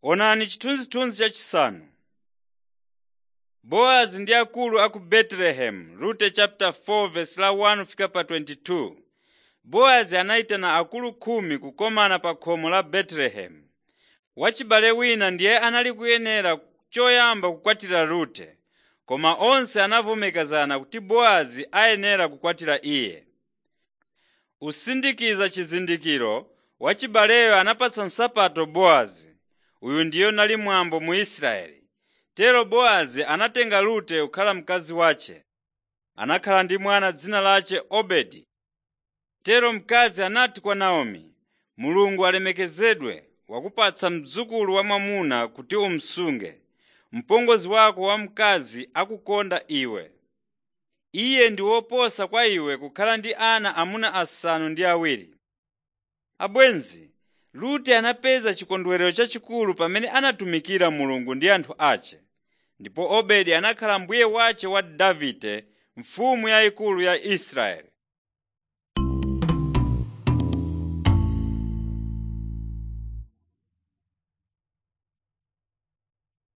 Onani chithunzithunzi chachisanu. Bowazi ndi akulu a ku Betelehemu Rute chapter 4 verse la 1 fika pa 22. Bowazi anayitana akulu khumi kukomana pa khomo la Betelehemu. Wachibale wina ndiye anali kuyenera choyamba kukwatira Rute, koma onse anavomerezana kuti Bowazi ayenera kukwatira iye. Usindikiza chizindikiro, wachibaleyo anapatsa nsapato Bowazi. Uyu ndiyo nali mwambo mu Israeli. Tero Bowazi anatenga Rute kukhala mkazi wace. Anakhala ndi mwana dzina lace Obedi. Tero mkazi anati kwa Naomi, Mulungu alemekezedwe wakupatsa mdzukulu wamwamuna kuti umsunge. Mpongozi wako wamkazi akukonda iwe. Iye ndi woposa kwa iwe kukhala ndi ana amuna asanu ndi awiri. Abwenzi, Rute anapeza chikondwerero chachikulu pamene anatumikira Mulungu ndi anthu ace. Ndipo Obedi anakhala mbuye wace wa Davide, mfumu yayikulu ya Israeli.